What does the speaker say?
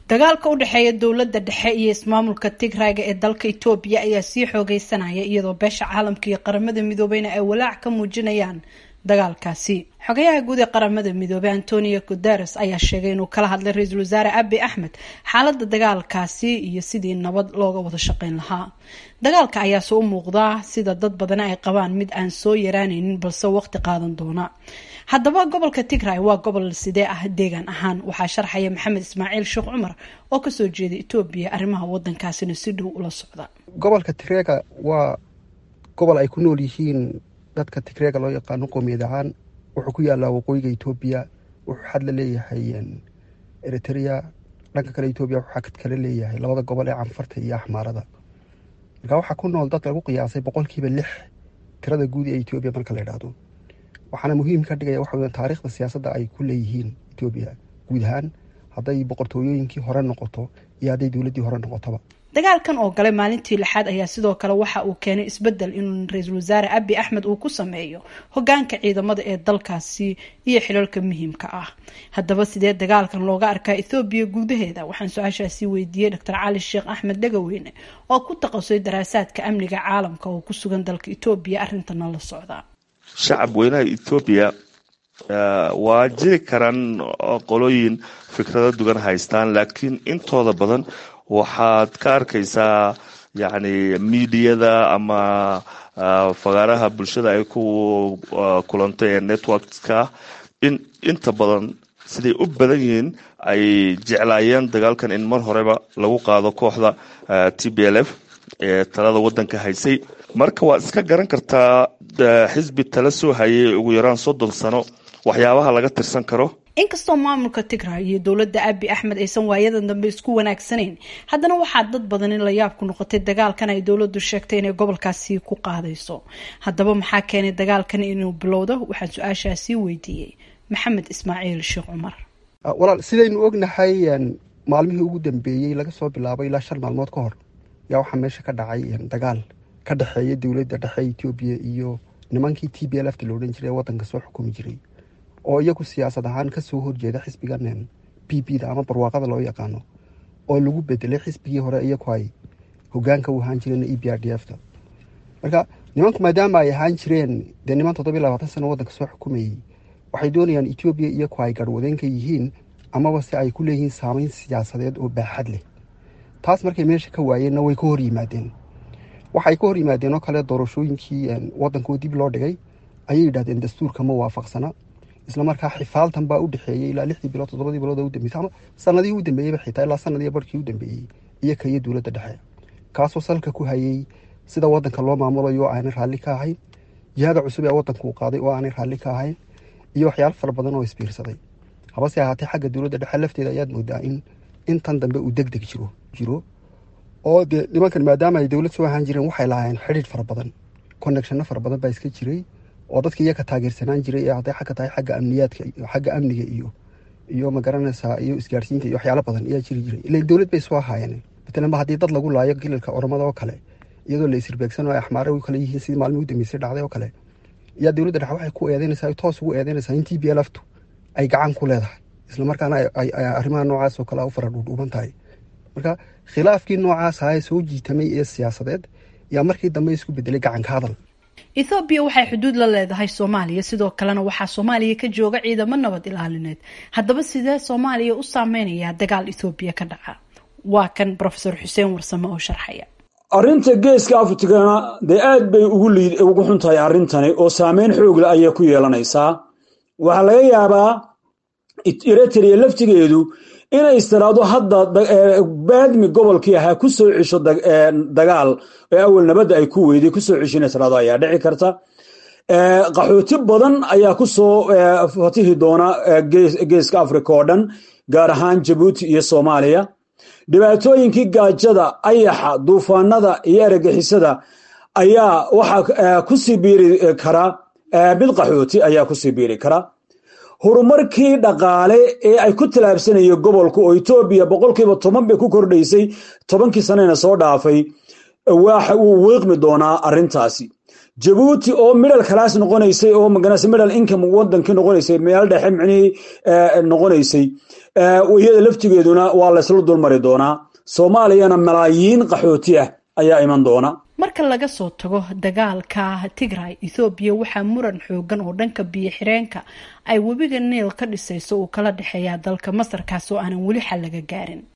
dagaalka u dhexeeya dowladda dhexe iyo ismaamulka tigrayga ee dalka etoobiya ayaa sii xoogeysanaya iyadoo beesha caalamka iyo qaramada midoobeyna ay walaac ka muujinayaan dagaalkaasi xogayaha guud ee qaramada midoobey antonio guteres ayaa sheegay inuu kala hadlay ra-iisul wasaare abi axmed xaalada dagaalkaasi iyo sidii nabad looga wada shaqeyn lahaa dagaalka ayaase u muuqdaa sida dad badani ay qabaan mid aan soo yaraanaynin balse waqti qaadan doona haddaba gobolka tigray waa gobol sidee ah deegaan ahaan waxaa sharxaya maxamed ismaaciil sheekh cumar oo kasoo jeeda etoobiya arrimaha wadankaasina si dhow ula socda gobolka tigreega waa gobol ay ku nool yihiin dadka tigreega loo yaqaano qoomiyad ahaan wuxuu ku yaalaa waqooyiga etoobiya wuxuu xad la leeyahay eritrea dhanka kale etoobiya wuxuu xad kale leeyahay labada gobol ee canfarta iyo axmaarada markaa waxaa ku nool dad lagu qiyaasay boqolkiiba lix tirada guud ee etoobiya marka la idhaahdo waxaana muhiim ka dhigaya waxa weya taariikhda siyaasadda ay ku leeyihiin etoobiya guud ahaan hadday boqortooyooyinkii hore noqoto iyo hadday dowladdii hore noqotoba dagaalkan oo galay maalintii lixaad ayaa sidoo kale waxa uu keenay isbedel in ra-iisul wasaare abi axmed uu ku sameeyo hogaanka ciidamada ee dalkaasi iyo xilalka muhiimka ah haddaba sidee dagaalkan looga arkaa ethoobiya gudaheeda waxaan su-aashaasi weydiiyey doctor cali sheekh axmed dhagaweyne oo ku taqasay daraasaadka amniga caalamka oo ku sugan dalka etoobiya arrintana la socda shacab weynaha ethoobiya waa jiri karaan qolooyin fikrado dugan haystaan laakiin intooda badan waxaad ka arkaysaa yacni miidiyada ama fagaaraha bulshada ay ku kulantay ee networkska in inta badan siday u badan yihiin ay jeclaayeen dagaalkan in mar horeba lagu qaado kooxda t b l f ee talada wadanka haysay marka waad iska garan kartaa xisbi tala soo hayay ugu yaraan soddon sano waxyaabaha laga tirsan karo inkastoo maamulka tigray iyo dowladda abi axmed aysan waayadan dambe isku wanaagsanayn haddana waxaa dad badan in la yaab ku noqotay dagaalkan ay dowladdu sheegtay inay gobolkaasi ku qaadayso haddaba maxaa keenay dagaalkan inuu bilowdo waxaan su-aashaasi weydiiyey maxamed ismaaciil sheekh cumar walaal sidaynu ognahay maalmihii ugu dambeeyey laga soo bilaabay ilaa shan maalmood ka hor yaa waxaa meesha ka dhacay dagaal ka dhexeeya dowladda dhexe etoobiya iyo nimankii t b l f ta la odhan jiray ee waddanka soo xukumi jiray oo iyagu siyaasad ahaan kasoo horjeeda xisbigan b b da ama barwaaqada loo yaqaano oo lagu bedelay xisbigii hore iyagu ay hogaanka u ahaan jireen e b r d f ta marka nimanku maadaama ay ahaan jireen dee niman toddobiy labaatan sano waddanka soo xukumayey waxay doonayaan etoobiya iyagu ay garhwadeenka yihiin amaba se ay ku leeyihiin saameyn siyaasadeed oo baaxad leh taas markay meesha ka waayeenna way ka hor yimaadeen waxay ka hor yimaadeen oo kale doorashooyinkii waddankoo dib loo dhigay ayay yidhahdeen dastuurka ma waafaqsana isla markaa xifaaltan baa u dhexeeyey ilaa lixdii bilood toddobadii bilood oo u dambeysay ama sanadihii u dambeeyeyba xitaa ilaa sanadii barhkii u dambeeyey iyo ka iyo dowladda dhexe kaasoo salka ku hayay sida waddanka loo maamulayo oo aanay raalli ka ahayn jihada cusub ee waddanka uu qaaday oo aanay raalli ka ahayn iyo waxyaalo fara badan oo isbiirsaday habase ahaatee xagga dowladda dhexe lafteeda ayaad moodaa in intan dambe uu deg deg jiro jiro oo dee nimankan maadaama ay dowlad soo ahaan jireen waxay lahaayeen xidhiidh fara badan connectionno fara badan baa iska jiray oo dadka iyaga taageersanaan jiray ee hadday xagga tahay xagga amniyaadka xagga amniga iyo iyo magaranaysaa iyo isgaarsiinta iyo waxyaalo badan ayaa jiri jiray ilan dowlad bay soo ahaayeen matalanba haddii dad lagu laayo gilalka oromada oo kale iyadoo la isirbeegsan oo ay axmaare u kale yihiin sidii maalmii u dambeysay dhacday oo kale ayaa dowladda dhexe waxay ku eedeynaysaa toos ugu eedeynaysaa in t b l ftu ay gacan ku leedahay isla markaana ay arrimaha noocaas oo kale u fara dhuudhuuban tahay marka khilaafkii noocaas ahaa ee soo jiitamay ee siyaasadeed ayaa markii dambe isku bedelay gacanka hadal ethoobiya waxay xuduud la leedahay soomaaliya sidoo kalena waxaa soomaaliya ka jooga ciidamo nabad ilaalineed haddaba sidee soomaaliya u saameynayaa dagaal ethoobiya ka dhaca waa kan rofesor xuseen warsame oo sharxaya arrinta geeska afrikana dee aad bay ugu xun tahay arrintani oo saameyn xoogle ayay ku yeelanaysaa waxaa laga yaabaa eritrea laftigeedu inay istiraado hadda baadmi gobolkii ahaa ku soo cesho dagaal ee awal nabadda ay ku weyday kusoo cesho inay istiraado ayaa dhici karta qaxooti badan ayaa ku soo fatihi doona geeska africa oo dhan gaar ahaan jabuuti iyo soomaaliya dhibaatooyinkii gaajada ayaxa duufaanada iyo eragixisada ayaa waxaa kusii biiri kara mid qaxooti ayaa kusii biiri kara horumarkii dhaqaale ee ay ku tallaabsanayeen gobolku oo etoobiya boqolkiiba toban bay ku kordhaysay tobankii sanena soo dhaafay waxa uu wiiqmi doonaa arrintaasi jabuuti oo middle class noqonaysay oo maganase middle income wadankii noqonaysay meel dhexe micnihii noqonaysay iyada laftigeeduna waa laysla dulmari doonaa soomaaliyana malaayiin qaxooti ah ayaa iman doona marka laga soo tago dagaalka tigray ethoobiya waxaa muran xoogan oo dhanka biyo xireenka ay webiga niil ka dhisayso uu kala dhexeeyaa dalka masarkaas oo aanan weli xal laga gaarin